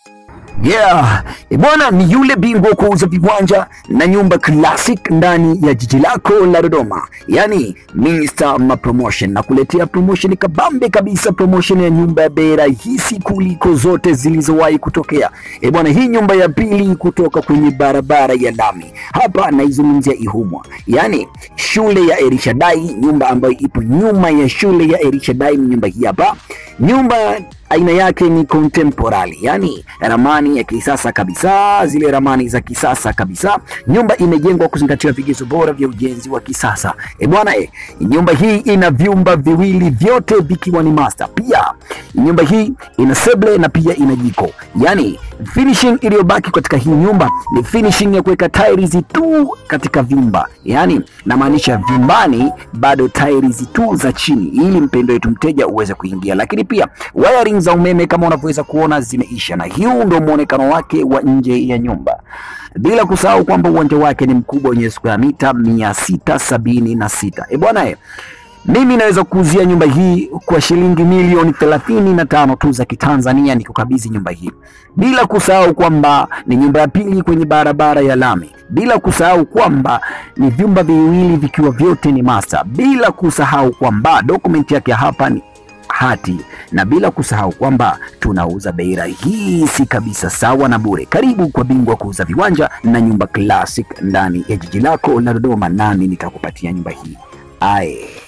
Yeah, e bwana ni yule bingwa wa kuuza viwanja na nyumba classic ndani ya jiji lako la Dodoma, yaani Mr. Mapromotion na kuletea promotion kabambe kabisa, promotion ya nyumba ya bei rahisi kuliko zote zilizowahi kutokea. E bwana, hii nyumba ya pili kutoka kwenye barabara ya lami hapa naizungumzia Ihumwa, yaani shule ya Erishadai, nyumba ambayo ipo nyuma ya shule ya Erishadai. Nyumba hii hapa, nyumba aina yake ni contemporary, yani ramani ya kisasa kabisa, zile ramani za kisasa kabisa. Nyumba imejengwa kuzingatia vigezo bora vya ujenzi wa kisasa. E bwana e, nyumba hii ina vyumba viwili vyote vikiwa ni master. Pia nyumba hii ina seble na pia ina jiko, yani finishing iliyobaki katika hii nyumba ni finishing ya kuweka tiles tu katika vyumba, yani namaanisha vyumbani bado tiles tu za chini, ili mpendo wetu mteja uweze kuingia, lakini pia wiring za umeme kama unavyoweza kuona zimeisha, na hiyo ndio muonekano wake wa nje ya nyumba, bila kusahau kwamba uwanja wake ni mkubwa wenye square mita mia sita sabini na sita. E bwana e, mimi naweza kuuzia nyumba hii kwa shilingi milioni thelathini na tano tu za Kitanzania, nikukabidhi nyumba hii, bila kusahau kwamba ni nyumba ya pili kwenye barabara ya lami, bila kusahau kwamba ni vyumba viwili vikiwa vyote ni master, bila kusahau kwamba dokumenti yake hapa ni hati na bila kusahau kwamba tunauza bei rahisi kabisa, sawa na bure. Karibu kwa bingwa kuuza viwanja na nyumba classic ndani ya jiji lako la Dodoma, nami nitakupatia nyumba hii aye.